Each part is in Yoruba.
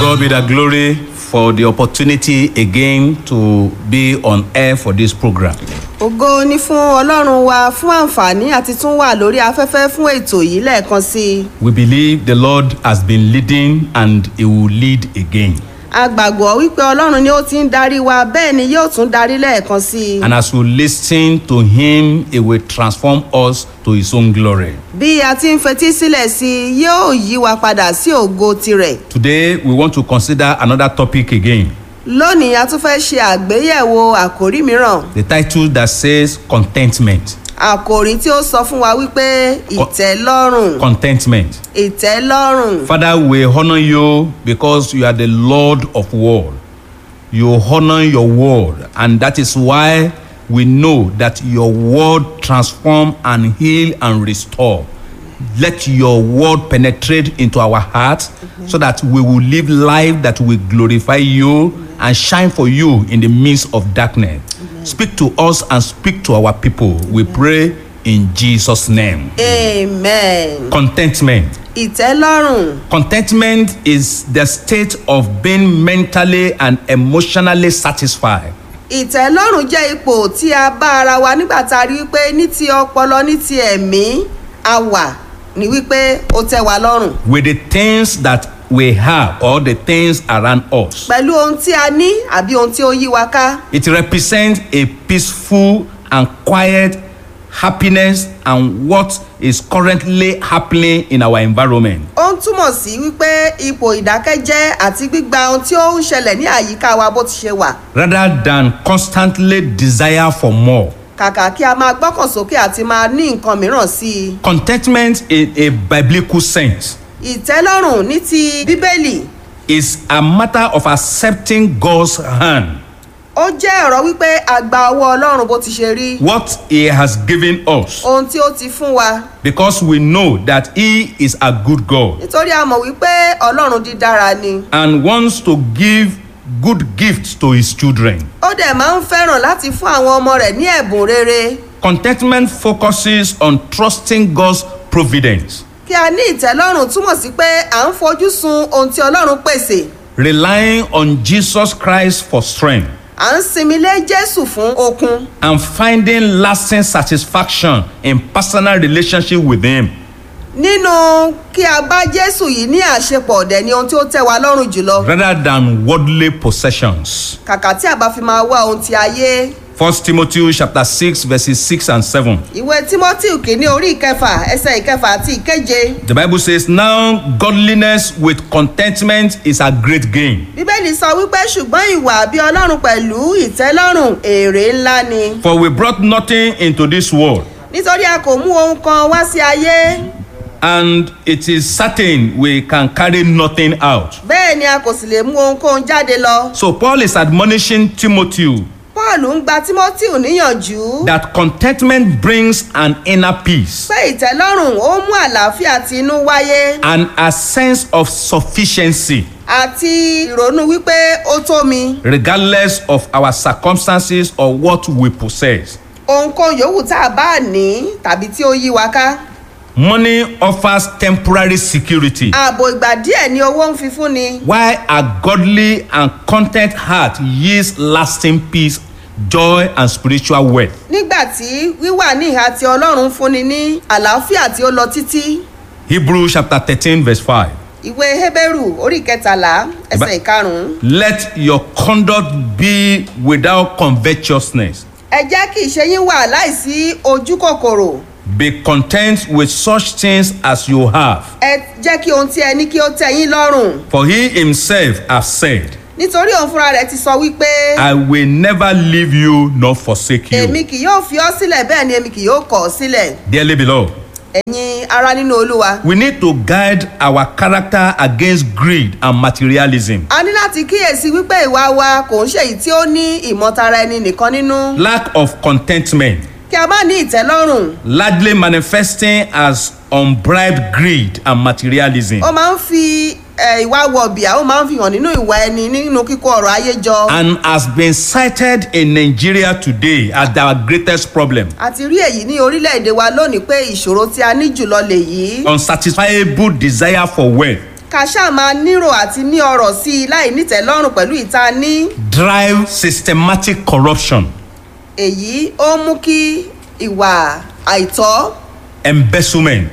God be the glory for the opportunity again to be on air for this program. ògo ni fún ọlọ́run wa fún àǹfààní àti tún wà lórí afẹ́fẹ́ fún ètò yìí lẹ́ẹ̀kan sí i We believe the Lord has been leading and He will lead again. a gbàgbọ́ wípé ọlọ́run ni ó ti ń darí wa bẹ́ẹ̀ ni yóò tún darí lẹ́ẹ̀kan sí i And as we listen to Him, He will transform us to His own glory. bí a ti ń fetí sílẹ̀ sí i yóò yí wa padà sí ògo tirẹ̀ Today, we want to consider another topic again. lónìí a tún fẹ́ ṣe àgbéyẹ̀wò àkòrí mìíràn The title that says contentment. àkòrí tí ó sọ fún wa wípé ìtẹ́lọ́rùn Contentment. ìtẹ́lọ́rùn Father, we honor you because you are the Lord of world. You honor your word, and that is why we know that your word transform and heal and restore. Let your word penetrate into our hearts so that we will live life that will glorify you and shine for you in the midst of darkness. Speak to us and speak to our people. We pray in Jesus' name. amen Contentment. ìtẹ́lọ́rùn Contentment is the state of being mentally and emotionally satisfied. ìtẹ́lọ́rùn jẹ́ ipò tí a bá ara wa nígbà tá a rí wípé ní ti ọpọlọ ní ti ẹ̀mí a wà ní wípé ó tẹ́ wa lọ́rùn with the things that we have or the things around us. pẹ̀lú ohun tí a ní àbí ohun tí ó yí wa ká It represents a peaceful and quiet happiness and what is currently happening in our environment. ó ń túmọ̀ sí wípé ipò ìdákẹ́jẹ́ àti gbígba ohun tí ó ń ṣẹlẹ̀ ní àyíká wa bó ti ṣe wà Rather than constantly desire for more. kàkà kí a máa gbọ́kàn sókè àti máa ní nǹkan mìíràn sí i Contentment in a biblical sense ìtẹ́lọ́rùn ní ti bíbélì is a matter of accepting God's hand, ó jẹ́ ọ̀rọ̀ wípé a gba ọwọ́ ọlọ́run bó ti ṣe rí what He has given us. ohun tí ó ti fún wa because we know that he is a good God nítorí a mọ̀ wípé ọlọ́run dídára ni and wants to give good gifts to his children. ó dẹ̀ máa ń fẹ́ràn láti fún àwọn ọmọ rẹ̀ ní ẹ̀bùn rere Contentment focuses on trusting God's providence, kí a ní ìtẹ́lọ́rùn túmọ̀ sí pé à ń fojú sun ohun tí ọlọ́run pèsè relying on Jesus Christ for strength, à ń sinmi lé jésù fún okun and finding lasting satisfaction in personal relationship with him. nínú kí a bá jésù yìí ní àṣepọ̀ ọ̀dẹ̀ ni ohun tí ó tẹ́ wa lọ́rùn jùlọ rather than worldly possessions. kàkà tí a bá fi máa wá ohun ti ayé 1 Timothy chapter 6 verses 6 and 7. ìwé timothy kìíní orí ìkẹfà ẹsẹ ìkẹfà àti ìkeje The Bible says, Now godliness with contentment is a great gain. bíbélì sọ wípé ṣùgbọ́n ìwà bí ọlọ́run pẹ̀lú ìtẹ́lọ́rùn èrè ńlá ni For we brought nothing into this world, nítorí a kò mú ohun kan wá sí ayé and it is certain we can carry nothing out. bẹ́ẹ̀ ni a kò sì lè mú ohunkóhun jáde lọ So Paul is admonishing Timothy paul ń gba timothy níyànjú that contentment brings an inner peace pé ìtẹ́lọ́rùn ó mú àlàáfíà ti inú wáyé and a sense of sufficiency, àti ìrònú wípé ó tó mi regardless of our circumstances or what we possess. ohunkóhun yòówù tá a bá ní tàbí tí ó yí wa ká Money offers temporary security. ààbò ìgbà díẹ̀ ni owó ń fi fún ni Why a godly and content heart yields lasting peace, joy, and spiritual wealth. nígbà tí wíwà ní ìhà tí ọlọ́run ń fúnni ní àlàáfíà tí ó lọ títí Hebrews chapter 13, verse 5. ìwé hébérù orí kẹtàlá ẹsẹ̀ Ba- ìkarùn-ún Let your conduct be without covetousness. ẹ jẹ́ kí ìṣe yín wà láìsí ojú kòkòrò Be content with such things as you have. ẹ jẹ́ kí ohun tí ẹ ní kí ó tẹ́ yín lọ́rùn For he himself has said, nítorí òun fúnra rẹ̀ ti sọ wípé I will never leave you nor forsake èmi you. kì yóò fi ọ́ sílẹ̀ bẹ́ẹ̀ ni èmi kì yóò kọ̀ ọ́ sílẹ̀ Dearly beloved, ẹ̀yin ara nínú olúwa we need to guide our character against greed and materialism. a ní láti kíyèsí wípé ìwà wa kò ń ṣèyí tí ó ní ìmọ̀tara ẹni nìkan nínú Lack of contentment kí a má ní ìtẹ́lọ́rùn largely manifesting as unbribed greed and materialism. ó máa ń fi eh, ìwà wọ̀bìà ó máa ń fi hàn nínú ìwà ẹni nínú kíkó ọ̀rọ̀ ayé jọ and has been cited in Nigeria today as our greatest problem. àti rí èyí ní orílẹ̀-èdè wa lónìí pé ìṣòro tí a ní jùlọ lèyí Unsatisfiable desire for wealth, ká ṣáà máa nírò àti ní ọrọ̀ sí i láì nítẹ̀lọ́rùn pẹ̀lú ìta ní. drive systematic corruption, èyí ó mú kí ìwà àìtọ́ embezzlement,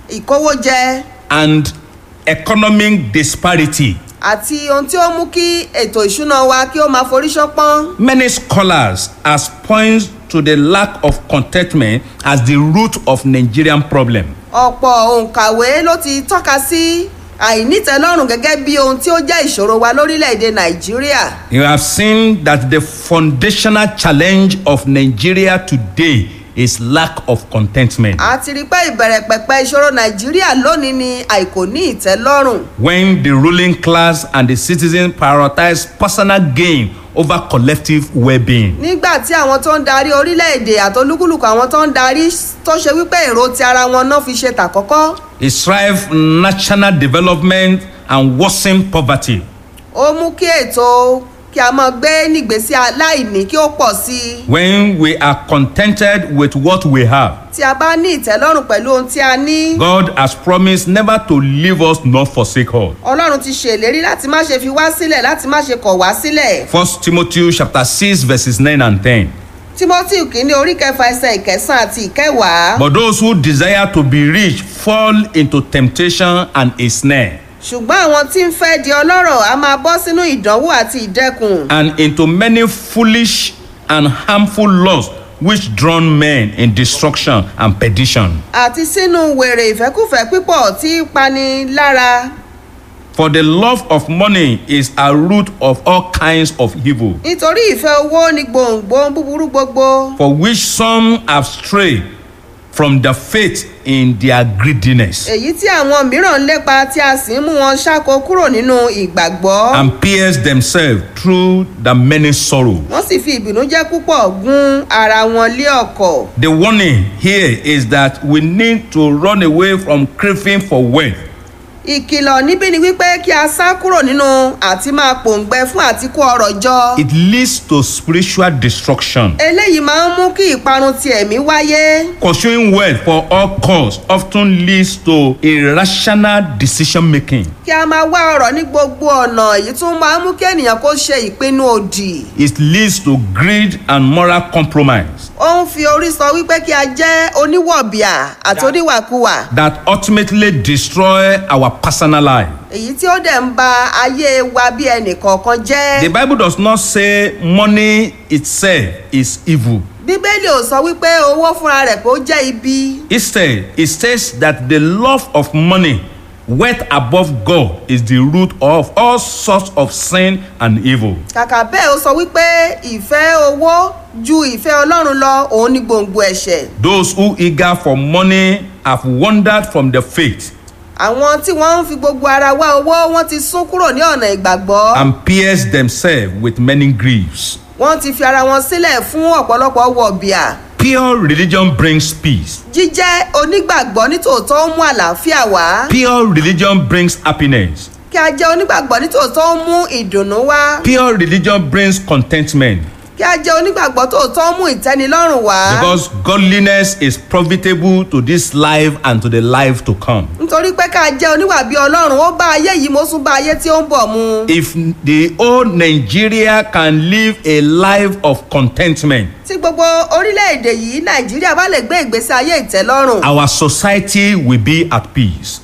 ìkówójẹ and economic disparity. àti ohun tí ó mú kí ètò ìṣúná wa kí ó máa forí ṣánpọ́n. Many scholars has points to the lack of contentment as the root of Nigerian problem. ọ̀pọ̀ òǹkàwé ló ti tọ́ka sí àìnítẹ̀lọ́rùn gẹ́gẹ́ bí ohun tí ó jẹ́ ìṣòro wa lórílẹ̀‐èdè nàìjíríà. You have seen that the foundational challenge of Nigeria today is lack of contentment. a ti rí i pé ìbẹ̀rẹ̀ pẹ̀pẹ̀ ìṣòro nàìjíríà lónìí ni àìkò ní ìtẹ́lọ́rùn. When the ruling class and the citizens prioritize personal gain over collective well-being. nígbà tí àwọn tó ń darí orílẹ̀-èdè àtolúkúlùkù àwọn tó ń darí tó ṣe wípé èrò ti ara wọn náà fi ṣe tàkọ́kọ́ It strive national development and worsen poverty. ó mú kí ètò kí a máa gbé nígbésí aláìní kí ó pọ̀ sí i When we are contented with what we have, tí a bá ní ìtẹ́lọ́rùn pẹ̀lú ohun tí a ní God has promised never to leave us nor forsake us. ọlọ́run ti ṣèlérí láti má ṣe fi wá sílẹ̀ láti má ṣe kọ̀ wá sílẹ̀ First Timothy chapter 6 verses 9 and 10. timothy kìíní orí kẹfà ẹsẹ̀ ìkẹsàn àti ìkẹwàá But those who desire to be rich fall into temptation and a snare, ṣùgbọ́n àwọn tí ń fẹ́ di ọlọ́rọ̀ a máa bọ́ sínú ìdánwò àti ìdẹkùn and into many foolish and harmful lusts which drown men in destruction and perdition. àti sínú wèrè ìfẹ́kùfẹ́ pípọ̀ tí í pani lára For the love of money is a root of all kinds of evil, nítorí ìfẹ́ owó ní gbòǹgbò búburú gbogbo for which some have strayed from the faith in their greediness èyí tí àwọn mìíràn ń lépa tí a sì ń mú wọn ṣáko kúrò nínú ìgbàgbọ́ and pierced themselves through the many sorrows. wọ́n sì fi ìbìnújẹ́ púpọ̀ gún ara wọn lé ọkọ̀ The warning here is that we need to run away from craving for wealth ìkìlọ̀ níbí ni wípé kí a sá kúrò nínú àti máa pòǹgbẹ fún àtikó ọrọ̀ jọ it leads to spiritual destruction. eléyìí máa ń mú kí ìparun ti ẹ̀mí wáyé Pursuing wealth for all costs often leads to irrational decision making. kí a máa wá ọrọ̀ ní gbogbo ọ̀nà èyí tún máa ń mú kí ènìyàn kó ṣe ìpinnu òdì It leads to greed and moral compromise ó ń fi orí sọ wípé kí a jẹ́ oníwọ̀bìà àti oníwàkuwà that ultimately destroy our personal life. èyí tí ó dẹ̀ ń ba ayé wa bí ẹnì kọ̀ọ̀kan jẹ́. The Bible does not say money itself is evil. bíbélì ò sọ wípé owó fúnra rẹ̀ pé ó jẹ́ ibi. Instead, it says that the love of money, wealth above God, is the root of all sorts of sin and evil. kàkà bẹ́ẹ̀ ó sọ wípé ìfẹ́ owó ju ìfẹ́ ọlọ́run lọ òun ní gbòǹgbò ẹ̀ṣẹ̀. Those who eager for money have wandered from the faith àwọn tí wọ́n ń fi gbogbo ara wá owó wọ́n ti sún kúrò ní ọ̀nà ìgbàgbọ́. and pierced themselves with many griefs. wọ́n ti fi ara wọn sílẹ̀ fún ọ̀pọ̀lọpọ̀ wọ̀bìà. Pure religion brings peace. jíjẹ́ onígbàgbọ́ nítòótọ́ ó mú àlàáfíà wá. Pure religion brings happiness. kí a jẹ́ onígbàgbọ́ nítòótọ́ ó mú ìdùnnú wá. Pure religion brings contentment kí a jẹ́ onígbàgbọ́ tòótọ́ ó mú ìtẹ́nilọ́rùn wá. because godliness is profitable to this life and to the life to come. nítorí pé ká jẹ́ oníwà bí ọlọ́run ó bá ayé yìí mo tún bá ayé tí ó ń bọ̀ mu. If the whole Nigeria can live a life of contentment, tí gbogbo orílẹ̀-èdè yìí nàìjíríà bá lè gbé ìgbésí ayé ìtẹ́lọ́rùn our society will be at peace.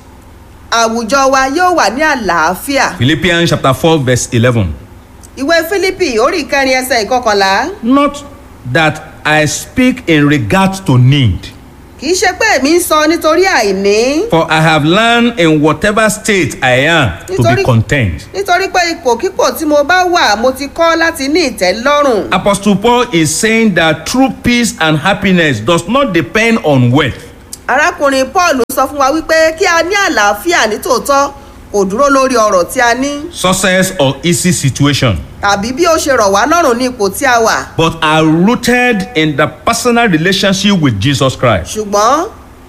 àwùjọ wa yóò wà ní àlàáfíà. Philippians chapter 4 verse 11. ìwé fílípì orí ìkẹrin ẹsẹ̀ ìkọkànlá Not that I speak in regard to need, kì í ṣe pé èmi ń sọ nítorí àìní for I have learned in whatever state I am to be Nítorí- content. nítorí pé ipòkípò tí mo bá wà mo ti kọ́ láti ní ìtẹ́lọ́rùn. Apostle Paul is saying that true peace and happiness does not depend on wealth. arákùnrin paul sọ fún wa wípé kí a ní àlàáfíà nítòótọ́ kò dúró lórí ọ̀rọ̀ tí a ní success or easy situation, tàbí bí ó ṣe rọ̀ wá lọ́rùn ní ipò tí a wà. but are rooted in the personal relationship with Jesus Christ. ṣùgbọ́n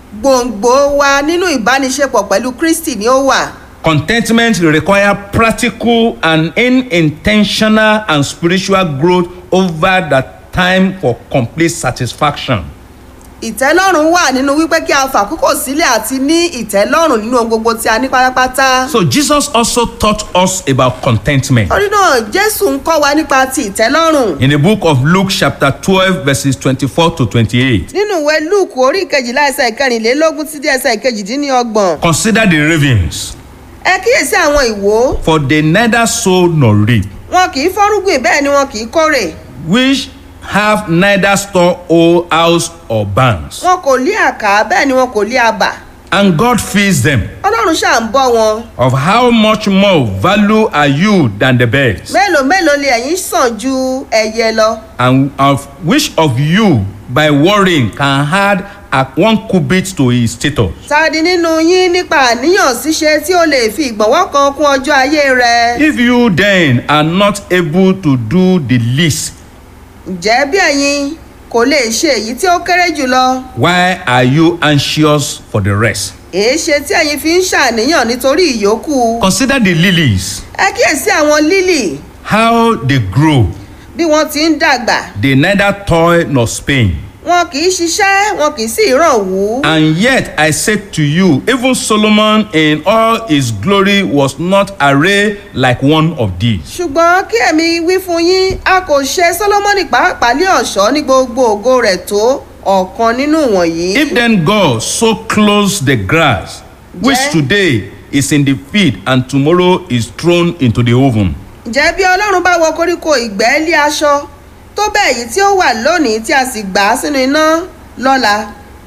gbòǹgbò wa nínú ìbániṣepọ̀ pẹ̀lú kristi ni ó wà. Contentment require practical and unintentional and spiritual growth over the time for complete satisfaction. ìtẹ́lọ́rùn wà nínú wípé kí a fàkókò sílẹ̀ àti ní ìtẹ́lọ́rùn nínú ohun gbogbo tí a ní pátápátá. So Jesus also taught us about contentment. torí náà jésù ń kọ́ wa nípa ti ìtẹ́lọ́rùn. In the book of Luke, chapter 12, verses 24 to 28, nínú ìwé luke orí ìkejìlá ẹsẹ̀ ìkẹrìnlélógún títí ẹsẹ̀ ìkejìdínlọ́gbọ̀n. consider the ravens, ẹ kíyèsí àwọn ìwó for they neither sow nor reap, wọn kì í fọ́rúgbìn bẹ́ẹ̀ ni wọn kì í kórè which have neither store or house or barns, wọn kò lé àká bẹ́ẹ̀ ni wọn kò lé abà and God feeds them. ọlọ́run ṣáà ń bọ́ wọn Of how much more value are you than the birds? mélòó mélòó lè ẹ̀yin sàn ju ẹyẹ lọ And of which of you, by worrying, can add a one cubit to his status? tàdí nínú yín nípa àníyàn ṣíṣe tí ó lè fi ìgbọ̀nwọ́ kan kún ọjọ́ ayé rẹ If you then are not able to do the least, ǹjẹ́ bí ẹ̀yin kò lè ṣe èyí tí ó kéré jùlọ why are you anxious for the rest? èé ṣe tí ẹ̀yin fi ń ṣàníyàn nítorí ìyókù Consider the lilies, ẹ kíyèsí àwọn lílì how they grow. bí wọ́n ti ń dàgbà They neither toil nor spin. wọn kì í ṣiṣẹ́ wọn kì í sì ràn wú. And yet I said to you, even Solomon in all his glory was not arrayed like one of these. ṣùgbọ́n kí ẹ̀mí wí fún yín a kò ṣe solomoni pàápàá lé ọ̀ṣọ́ ní gbogbo ògo rẹ̀ tó ọ̀kan nínú wọ̀nyí. If then God so clothes the grass, which Yeah. today is in the field and tomorrow is thrown into the oven, ǹjẹ́ bí ọlọ́run bá wọ koríko ìgbẹ́ lé aṣọ tó bẹ́ẹ̀ yìí tí ó wà lónìí tí a sì gbà á sínú iná lọ́la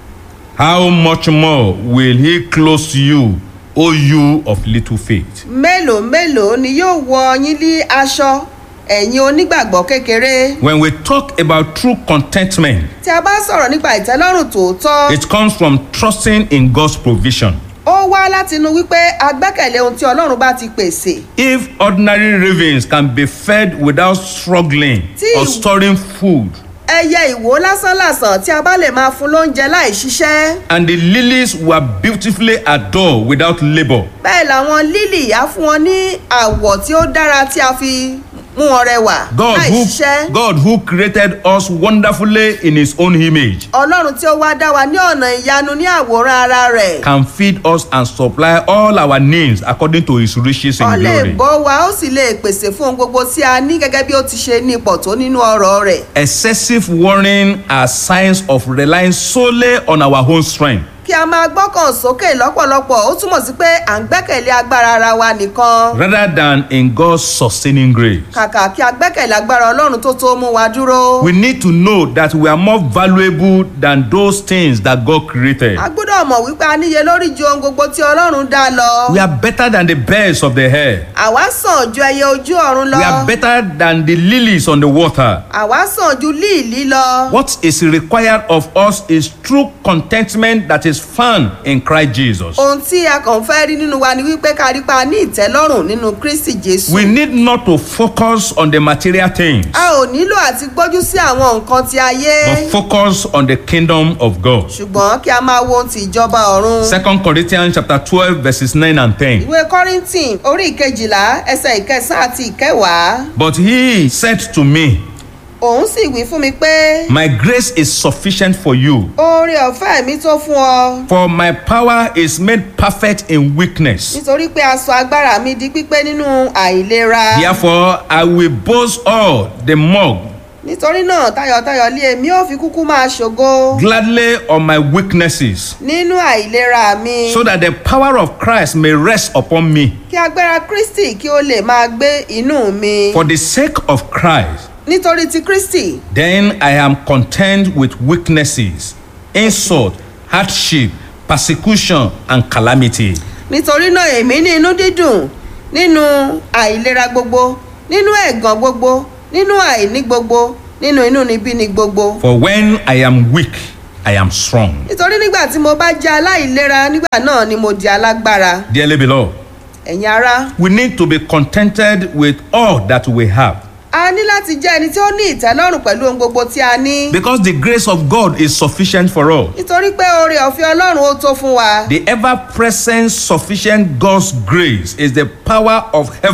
how much more will he clothe you, O you of little faith? mélòó mélòó ni yóò wọ yín lé aṣọ ẹ̀yin onígbàgbọ́ kékeré. When we talk about true contentment, tí a bá sọ̀rọ̀ nípa ìtẹ́lọ́rùn tòótọ́ it comes from trusting in God's provision. ó wá látinú wípé a gbẹ́kẹ̀lé ohun tí ọlọ́run bá ti pèsè. If ordinary ravens can be fed without struggling Tí- or storing food, ẹyẹ ìwò lásánlàsàn tí a bá lè máa fún lóúnjẹ láì ṣiṣẹ́. and the lilies were beautifully adored without labour, bẹ́ẹ̀ làwọn lílì á fún wọn ní àwọ̀ tí ó dára tí a fi mú wọn rẹwà God láì who, ṣiṣẹ́. God who created us wonderfully in his own image ọlọ́run tí ó wá dá wa ní ọ̀nà ìyanu ní àwòrán ara rẹ̀. can feed us and supply all our needs according to his riches in ó lè glory. bọ́ wa ó sì lè pèsè fún ohun gbogbo tí a ní gẹ́gẹ́ bí ó ti ṣe ní ipò tó nínú ọ̀rọ̀ rẹ̀. Excessive worrying are signs of relying solely on our own strength. kí a máa gbọ́kàn sókè lọ́pọ̀lọpọ̀ ó túmọ̀ sí pé à ń gbẹ́kẹ̀lé agbára ara wa nìkan. rather than in God's sustaining grace. kàkà kí a gbẹ́kẹ̀lé agbára ọlọ́run tó tó mú wa dúró. We need to know that we are more valuable than those things that God created. a gbọ́dọ̀ mọ̀ wípé a níye lórí ju ohun gbogbo tí ọlọ́run dá lọ. We are better than the birds of the air. àwa sàn ju ẹyẹ ojú ọ̀run lọ. We are better than the lilies on the water. àwa sàn ju líìlí lọ. What is required of us is true contentment that is found in Christ Jesus. ohun tí a kàn fẹ́ rí nínú wa ni wípé ká rí pa ní ìtẹ́lọ́rùn nínú kristi jésù. We need not to focus on the material things, a ò nílò àti gbójú sí àwọn nǹkan ti ayé. but focus on the kingdom of God. ṣùgbọ́n kí a máa wo ohun ti ìjọba ọ̀run. Second Corinthians chapter 12 verses 9 and 10. ìwé kọ́rìntìn orí ìkejìlá ẹsẹ̀ ìkẹsàn àti ìkẹwàá. But he said to me, òun sì wí fún mi pé My grace is sufficient for you, oore ọ̀fẹ́ mi tó fún ọ. for my power is made perfect in weakness. nítorí pé aṣọ agbára mi di pípé nínú àìlera. Therefore, I will boast all the more nítorí náà tayọ̀tayọ̀ lé èmi ò fi kúkú máa ṣògo. gladly on my weaknesses, nínú àìlera mi. so that the power of Christ may rest upon me. kí agbára kristi kí ó lè máa gbé inú mi. For the sake of Christ, nítorí ti kristi then I am content with weaknesses, insult, hardship, persecution, and calamity. nítorí náà èmi ní inú dídùn nínú àìlera gbogbo nínú ẹ̀gàn gbogbo nínú àìní gbogbo nínú inú níbí ni gbogbo. For when I am weak, I am strong. nítorí nígbà tí mo bá jẹ́ aláìlera nígbà náà ni mo di alágbára. Dearly beloved, ẹ̀yin ará we need to be contented with all that we have a ní láti jẹ́ ẹni tí ó ní ìtẹ́lọ́rùn pẹ̀lú ohun gbogbo tí a ní. because the grace of God is sufficient for us. nítorí pé oore ọ̀fẹ́ ọlọ́run ó tó fún wa. The ever present sufficient God's grace is the power of heaven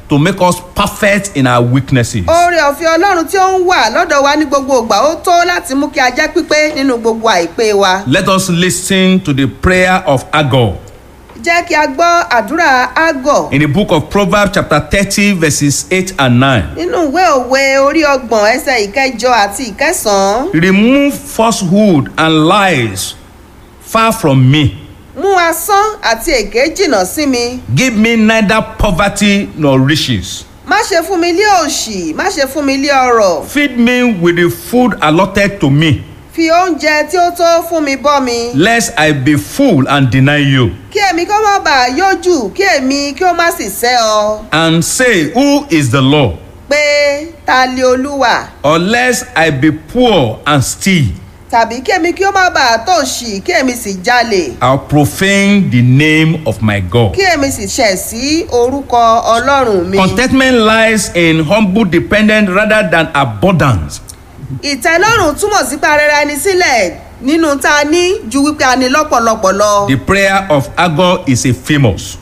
to make us perfect in our weaknesses. oore ọ̀fẹ́ ọlọ́run tí ó ń wà lọ́dọ̀ wa ní gbogbo ìgbà ó tó láti mú kí a jẹ́ pípé nínú gbogbo àìpé wa. Let us listen to the prayer of Agor jẹ́ kí a gbọ́ àdúrà àgọ̀ in the book of Proverbs, chapter 30, verses 8 and 9. nínú ìwé òwe orí ọgbọ̀n ẹsẹ̀ ìkẹjọ àti ìkẹsàn-án. Remove falsehood and lies far from me. mú asán àti èké jìnnà sí mi. Give me neither poverty nor riches. má ṣe fún mi lé òṣì má ṣe fún mi lé ọrọ̀. Feed me with the food allotted to me, fi oúnjẹ tí ó tó fún mi bọ́ mi. lest I be full and deny you, kí èmi kó má bàa yójú kí èmi kí ó má sì sẹ́ ọ. and say, Who is the Lord? pé ta lé olúwa Or lest I be poor and steal, tàbí kí èmi kí ó má bàa tòṣì kí èmi sì jalè. I'll profane the name of my God. kí èmi sì ṣẹ̀ sí orúkọ ọlọ́run mi. Contentment lies in humble dependence rather than abundance. ìtẹ́lọ́rùn túmọ̀ sí pé arẹra ẹni sílẹ̀ nínú tá a ní ju wípé a ní lọ́pọ̀lọpọ̀ lọ. The prayer of Agor is a famous,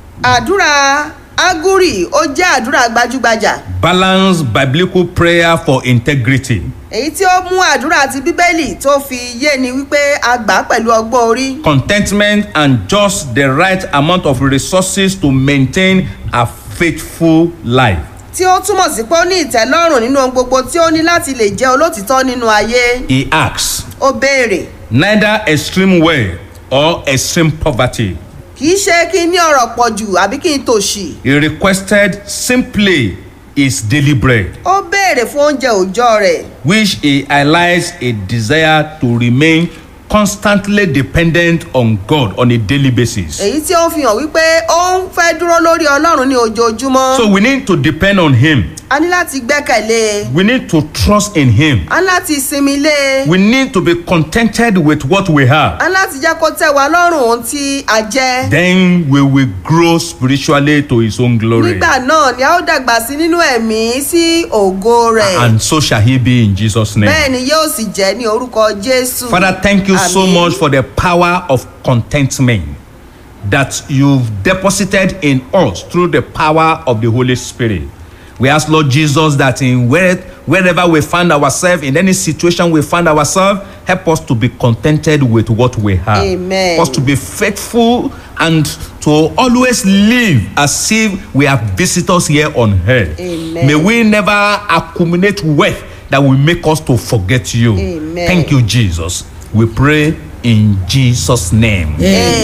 àdúrà aguri ó jẹ́ àdúrà gbajúgbajà balanced biblical prayer for integrity. èyí tí ó mú àdúrà ti bíbélì tó fi yé ni wípé a gbà á pẹ̀lú ọgbọ́n orí. Contentment and just the right amount of resources to maintain a faithful life. tí ó túmọ̀ sí pé ó ní ìtẹ́lọ́rùn nínú ohun gbogbo tí ó ní láti lè jẹ́ olótìtọ́ nínú ayé. He asks, ó béèrè neither extreme wealth or extreme poverty. kì í ṣe kí n ní ọ̀rọ̀ pọ̀ jù àbí kí n tòṣì. He requested simply his daily bread, ó béèrè fún oúnjẹ òòjọ́ rẹ̀ which he highlights a desire to remain constantly dependent on God on a daily basis. èyí tí ó fi hàn wípé ó ń fẹ́ dúró lórí ọlọ́run ní ojoojúmọ́. So we need to depend on him. a ní láti gbẹ́kẹ̀lé e We need to trust in him. a ní láti sinmi lé e We need to be contented with what we have. a ní láti jẹ́ kó tẹ́ wa lọ́rùn ohun tí a jẹ́. Then we will grow spiritually to his own glory. nígbà náà ni a ó dàgbà sí nínú ẹ̀mí sí ògo rẹ̀. And so shall he be in Jesus' name. bẹ́ẹ̀ ni yóò sì jẹ́ ní orúkọ jésù. Father, thank you so Àmín. much for the power of contentment that you've deposited in us through the power of the Holy Spirit. We ask, Lord Jesus, that in where, wherever we find ourselves, in any situation we find ourselves, help us to be contented with what we have. Amen. Help us to be faithful and to always live as if we are visitors here on earth. Amen. May we never accumulate wealth that will make us to forget you. Amen. Thank you, Jesus. We pray in Jesus' name. Amen.